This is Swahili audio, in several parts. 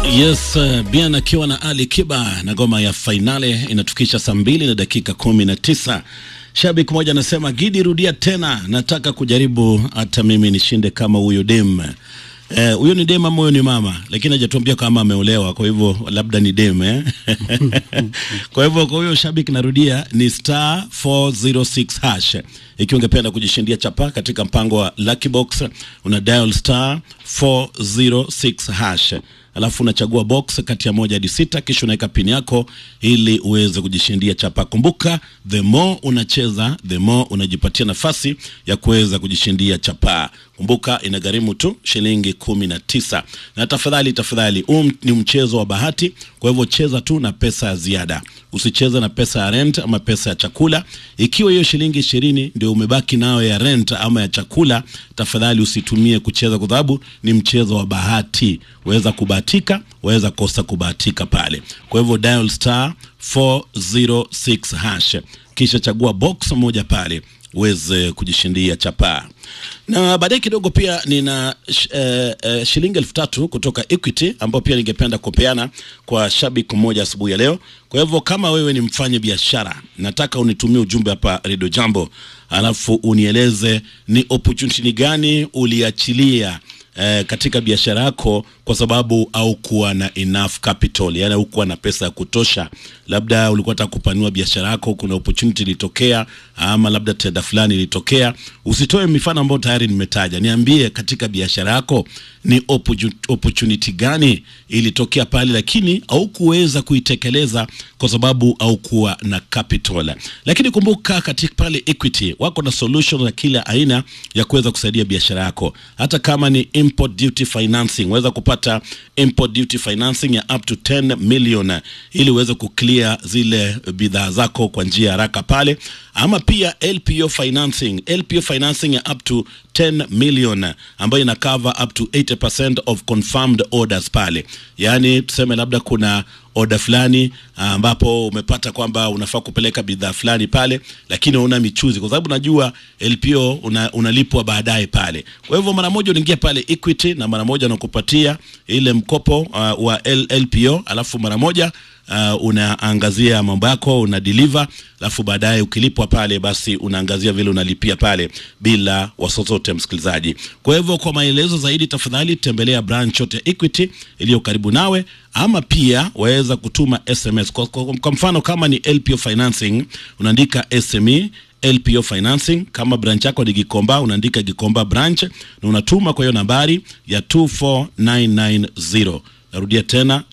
Yes, uh, Bien akiwa na Ali Kiba na ngoma ya fainale inatukisha saa mbili na dakika kumi na tisa. Shabik mmoja anasema Gidi, rudia tena, nataka kujaribu hata mimi nishinde kama huyo dem. Eh, huyo ni dem ama huyo ni mama, lakini hajatuambia kama ameolewa, kwa hivyo labda ni dem eh? kwa hivyo kwa huyo shabik, narudia ni star 406 hash. Ikiwa ungependa kujishindia chapa katika mpango wa Lucky Box, una dial star 406 hash alafu unachagua box kati ya moja hadi sita, kisha unaweka pini yako ili uweze kujishindia chapa. Kumbuka, the more unacheza the more unajipatia nafasi ya kuweza kujishindia chapa. Kumbuka, inagharimu tu shilingi kumi na tisa. Na tafadhali tafadhali, huu ni mchezo wa bahati, kwa hivyo cheza tu na pesa ya ziada, usicheze na pesa ya rent ama pesa ya chakula. Ikiwa hiyo shilingi ishirini ndio umebaki nayo ya rent ama ya chakula, tafadhali usitumie kucheza, kwa sababu ni mchezo wa bahati. Waweza kubahatika, waweza kosa kubahatika pale. Kwa hivyo dial star 406 hash, kisha chagua box moja pale uweze kujishindia chapaa na baadaye kidogo pia nina sh, eh, eh, shilingi elfu tatu kutoka Equity ambayo pia ningependa kupeana kwa shabiki mmoja asubuhi ya leo. Kwa hivyo kama wewe ni mfanye biashara, nataka unitumie ujumbe hapa Radio Jambo, alafu unieleze ni opportunity gani uliachilia eh, katika biashara yako kwa sababu haukuwa na enough capital, yani haukuwa na pesa ya kutosha. Labda ulikuwa unataka kupanua biashara yako, kuna opportunity ilitokea, ama labda tenda fulani ilitokea. Usitoe mifano ambayo tayari nimetaja, niambie katika biashara yako ni opportunity gani ilitokea pale, lakini haukuweza kuitekeleza kwa sababu haukuwa na capital. Lakini kumbuka, katika pale Equity wako na solution za kila aina ya kuweza kusaidia biashara yako, hata kama ni import duty financing, waweza kupata import duty financing ya up to 10 million ili uweze kuclear zile bidhaa zako kwa njia haraka pale, ama pia LPO financing, LPO financing ya up to 10 million ambayo ina cover up to 80% of confirmed orders pale. Yaani tuseme labda kuna oda fulani ambapo umepata kwamba unafaa kupeleka bidhaa fulani pale, lakini una michuzi, kwa sababu najua LPO una, unalipwa baadaye pale. Kwa hivyo mara moja unaingia pale Equity na mara moja unakupatia ile mkopo uh, wa L, LPO alafu mara moja uh, unaangazia mambo yako una deliver, alafu baadaye ukilipwa pale, basi unaangazia vile unalipia pale bila wasosote, msikilizaji. Kwa hivyo kwa maelezo zaidi, tafadhali tembelea branch yote ya Equity iliyo karibu nawe, ama pia waweza kutuma SMS kwa, kwa, kwa mfano kama ni LPO financing unaandika SME LPO financing. Kama branch yako ni Gikomba, unaandika Gikomba branch na unatuma kwa hiyo nambari ya 24990. Narudia tena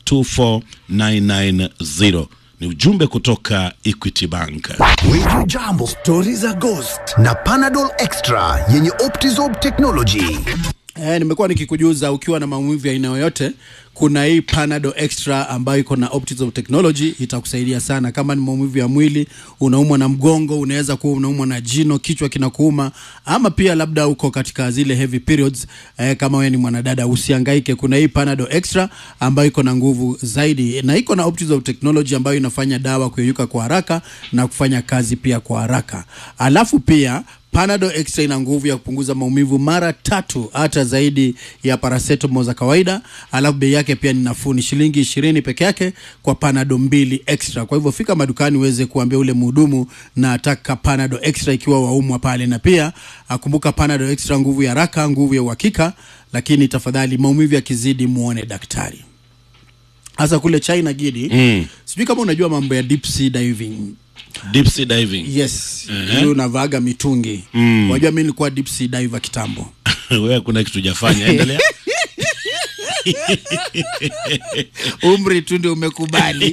24990 ni ujumbe kutoka Equity Bank. Wiju Jambo, stori za Ghost na Panadol Extra yenye Optizorb technology. Eh, nimekuwa nikikujuza ukiwa na maumivu ya aina yoyote, kuna hii Panadol Extra ambayo iko na Optizorb technology itakusaidia sana. Kama ni maumivu ya mwili, unaumwa na mgongo, unaweza kuwa unaumwa na jino, kichwa kinakuuma, ama pia labda uko katika zile heavy periods eh, kama wewe ni mwanadada, usihangaike. Kuna hii Panadol Extra ambayo iko na nguvu zaidi na iko na Optizorb technology ambayo inafanya dawa kuyeyuka kwa haraka na kufanya kazi pia kwa haraka, alafu pia Panadol Extra ina nguvu ya kupunguza maumivu mara tatu hata zaidi ya paracetamol za kawaida, alafu bei yake pia ni nafuu, ni shilingi ishirini peke yake kwa Panadol mbili extra. Kwa hivyo fika madukani uweze kuambia ule mhudumu na ataka Panadol Extra ikiwa waumwa pale, na pia akumbuka Panadol Extra, nguvu ya haraka, nguvu ya uhakika. Lakini tafadhali, maumivu yakizidi, muone daktari, hasa kule China Gidi. Mm. Sijui kama unajua mambo ya deep sea diving Deep sea diving. Yes, Ehe. hiyo unavaaga mitungi. Mm. Wajua mimi nilikuwa deep sea diver kitambo. Wewe kuna kitu hujafanya, endelea. Umri tu ndio umekubali.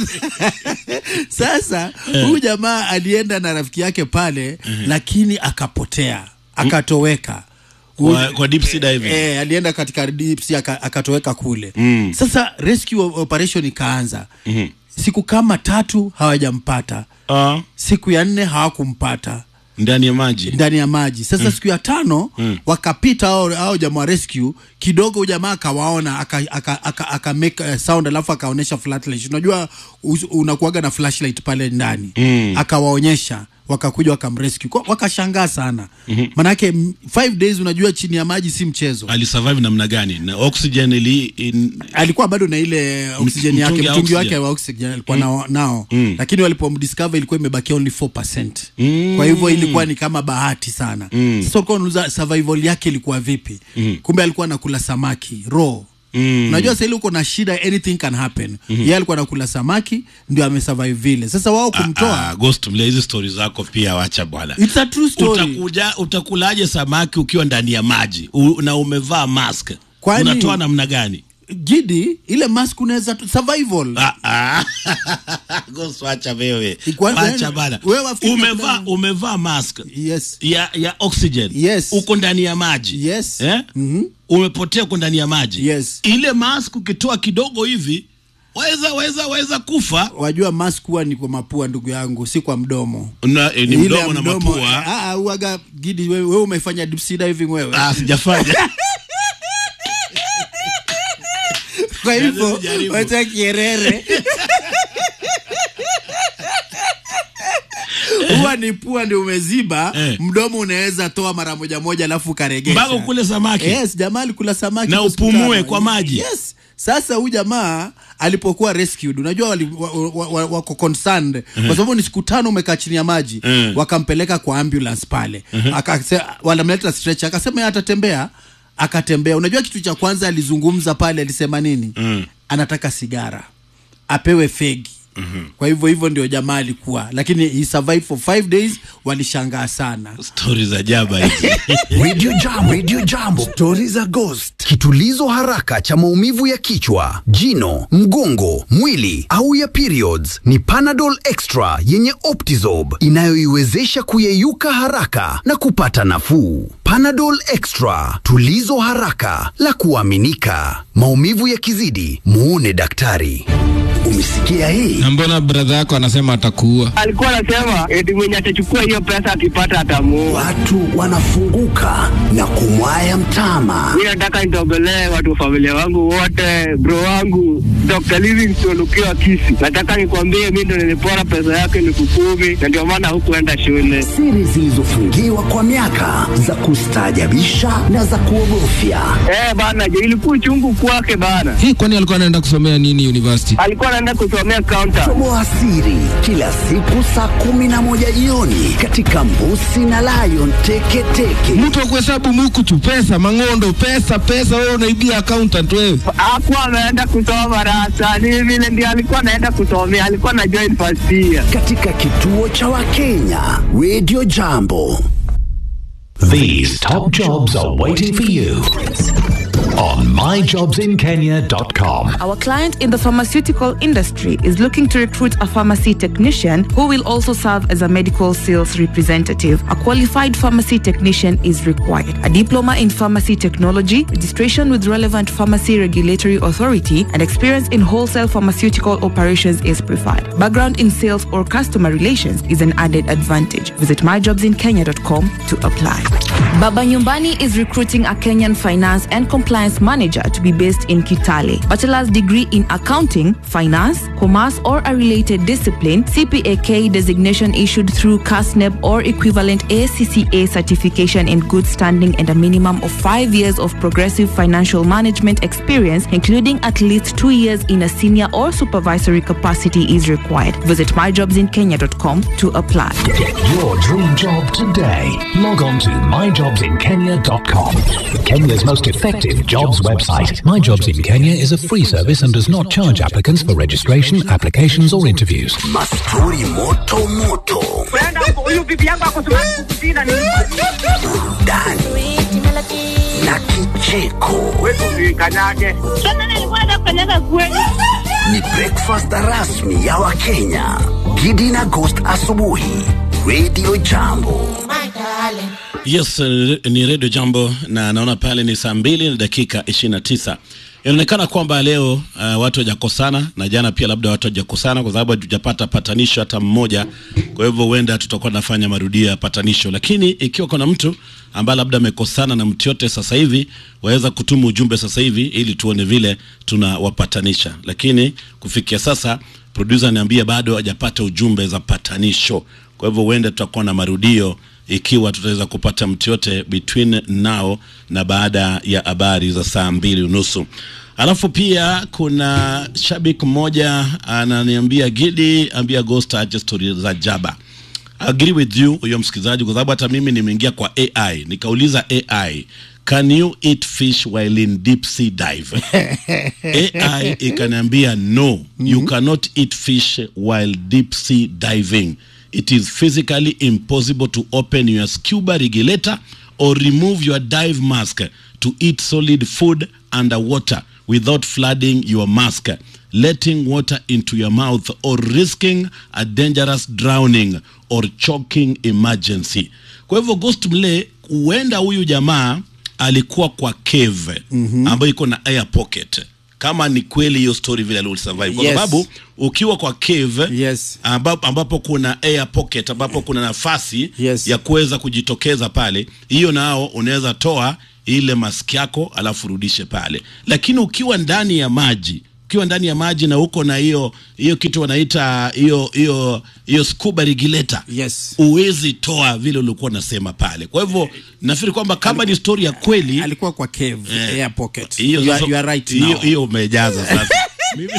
Sasa huyu jamaa alienda na rafiki yake pale, lakini akapotea, akatoweka. Kwa, kwa deep sea diving. Eh, alienda katika deep sea aka- akatoweka kule. Mm. Sasa rescue operation ikaanza. Siku kama tatu hawajampata. Ah, Siku ya nne hawakumpata. ndani ya maji. ndani ya maji sasa siku ya tano wakapita hao hao jamaa wa rescue kidogo huyu jamaa akawaona aka, aka, aka, aka make uh, sound alafu akaonyesha flashlight unajua us- unakuaga na flashlight pale ndani akawaonyesha wakakuja wakamrescue Kwa- wakashangaa sana mm-hmm. manake m- five days unajua chini ya maji si mchezo alisurvive namna gani na oxygen ili in, alikuwa bado na ile oksijeni yake mtungi ya mtungi wake oxygen. wa oxygen alikuwa nao, nao. lakini walipomdiscover ilikuwa imebakia only 4%. kwa hivyo ilikuwa ni kama bahati sana sasa ulikuwa unauliza survival yake ilikuwa vipi kumbe alikuwa anakula samaki raw Mm. unajua sahili uko na shida anything can happen yeye alikuwa anakula samaki ndio amesurvive vile sasa wao kumtoa Ah, Ghost mlia hizi stori zako pia wacha bwana it's a true story utakuja utakulaje samaki ukiwa ndani ya maji u, na umevaa mask Kwani- unatoa namna gani gidi ile mask unaweza tu- survival Ah, ah. Ghost wacha wewe Ikwa- wacha bana wewe wafikiri umevaa kuna- umevaa mask yes ya ya oxygen Yes. uko ndani ya maji Yes. eh? Mhm. umepotea uko ndani ya maji Yes. ile mask ukitoa kidogo hivi waweza waweza waweza kufa wajua mask huwa ni kwa mapua ndugu yangu si kwa mdomo na, eh, ni Ile mdomo ya na mdomo, mapua ah, ah, uaga gidi wewe, wewe umefanya deep sea diving wewe ah, sijafanya kwa hivyo sijaribu. wacha kierere huwa ni pua ndio umeziba Eh. mdomo unaweza toa mara moja moja alafu ukaregesha mpaka ukule samaki yes jamaa alikula samaki Na hospitali. upumue kwa maji. yes sasa huyu jamaa alipokuwa rescued unajua wali, wa, wa, wa, wako concerned kwa sababu ni siku tano umekaa chini ya maji Mhm. wakampeleka kwa ambulance pale Akase- wanamleta stretch akasema yeye atatembea akatembea unajua kitu cha kwanza alizungumza pale alisema nini Mm. anataka sigara apewe fegi kwa hivyo hivyo ndio jamaa alikuwa lakini he survived for five days walishangaa sana stori za jaba hizi Radio Jambo, Radio Jambo, stori za ghost, kitulizo haraka cha maumivu ya kichwa, jino, mgongo, mwili au ya periods ni Panadol Extra yenye Optizob inayoiwezesha kuyeyuka haraka na kupata nafuu. Panadol Extra, tulizo haraka la kuaminika. Maumivu yakizidi, muone daktari. Umesikia hii? na mbona bradha yako anasema atakuua alikuwa anasema eti mwenye atachukua hiyo pesa akipata atamuua. Watu wanafunguka na kumwaya mtama. Mi nataka nitogolee watu wa familia wangu wote, bro wangu Dr. Livingstone ukiwa Kisi. Nataka nikwambie mi ndo nilipora pesa yake elfu kumi na ndio maana hukuenda shule. Siri zilizofungiwa kwa miaka za kustaajabisha na za kuogofya. Eh bana, je, ilikuwa chungu kwake bana. hii kwani alikuwa anaenda kusomea nini university Alikuwa anaenda kusomea counter. Toboa siri kila siku saa kumi na moja jioni katika Mbusi na Lion Teketeke. mtu wa kuhesabu mukutu pesa mang'ondo pesa pesa wewe unaibia accountant wewe Hakuwa ameenda kusoma rasa, ni vile ndio alikuwa anaenda kusomea, alikuwa na join first year. katika kituo cha Wakenya Radio Jambo. These top jobs are waiting for you on myjobsinkenya.com. Our client in the pharmaceutical industry is looking to recruit a pharmacy technician who will also serve as a medical sales representative. A qualified pharmacy technician is required. A diploma in pharmacy technology, registration with relevant pharmacy regulatory authority, and experience in wholesale pharmaceutical operations is preferred. Background in sales or customer relations is an added advantage. Visit myjobsinkenya.com to apply. Baba Nyumbani is recruiting a Kenyan finance and compliance manager to be based in Kitale. Bachelor's degree in accounting, finance, commerce, or a related discipline, CPAK designation issued through CASNEB or equivalent ACCA certification in good standing and a minimum of five years of progressive financial management experience, including at least two years in a senior or supervisory capacity is required. Visit myjobsinkenya.com to apply. Get your dream job today. Log on to myjobsinkenya.com. Kenya's most effective jobs website. My Jobs in Kenya is a free service and does not charge applicants for registration, applications, or interviews. Mastori moto moto, Huyu bibi yangu akosumakukusina ni burudani na kicheko. kanyage. Ni breakfast rasmi ya Wakenya. Gidi na Ghost asubuhi. Radio Jambo. yes eh, ni redio jambo na naona pale ni saa mbili na dakika ishirini na tisa inaonekana kwamba leo uh, watu hawajakosana na jana pia labda watu hawajakosana kwa sababu hatujapata patanisho hata mmoja kwa hivyo huenda tutakuwa tunafanya marudio ya patanisho lakini ikiwa kuna mtu ambaye labda amekosana na mtu yote sasa hivi waweza kutuma ujumbe sasa hivi ili tuone vile tunawapatanisha lakini kufikia sasa producer niambia bado hajapata ujumbe za patanisho kwa hivyo huenda tutakuwa na marudio ikiwa tutaweza kupata mtu yote between now na baada ya habari za saa mbili unusu. Alafu pia kuna shabiki mmoja ananiambia Gidi, ambia Ghost ache stori za jaba. I agree with you huyo msikilizaji, kwa sababu hata mimi nimeingia kwa AI nikauliza AI, can you eat fish while in deep sea dive? AI ikaniambia no, you cannot eat fish while deep sea diving. It is physically impossible to open your scuba regulator or remove your dive mask to eat solid food underwater without flooding your mask, letting water into your mouth, or risking a dangerous drowning or choking emergency. Kwa hivyo Ghost Mle, huenda huyu jamaa alikuwa kwa cave mm-hmm. ambayo iko na air pocket kama ni kweli hiyo story vile alisurvive kwa Yes. sababu ukiwa kwa cave Yes. ambapo, ambapo kuna air pocket ambapo kuna nafasi Yes. ya kuweza kujitokeza pale, hiyo nao unaweza toa ile mask yako alafu rudishe pale, lakini ukiwa ndani ya maji ukiwa ndani ya maji na uko na hiyo hiyo kitu wanaita hiyo hiyo hiyo scuba regulator Yes. uwezi toa vile ulikuwa unasema pale. Kwa hivyo nafikiri kwamba kama ni story ya kweli alikuwa kwa cave Eh, air pocket hiyo you, are, sasa- you are right hiyo now hiyo umejaza sasa. Mimi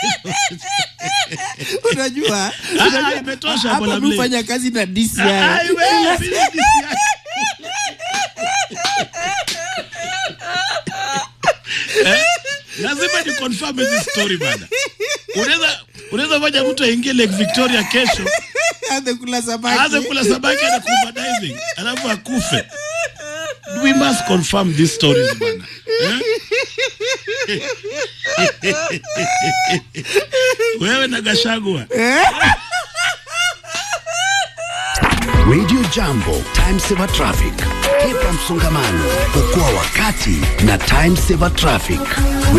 unajua Ah, unajua, imetosha hapa bwana mimi Mle. hufanya kazi na DCI Ai, wewe, mimi ni- Eh, lazima ni confirm hizi story bana. Unaweza unaweza fanya mtu aingie Lake Victoria kesho aanze kula samaki aanze kula samaki na kuba diving alafu akufe. We must confirm these stories bana. Eh? Wewe na Gashagwa. Radio Jambo, Time Saver Traffic. Kepa msongamano, okoa wakati na Time Saver Traffic.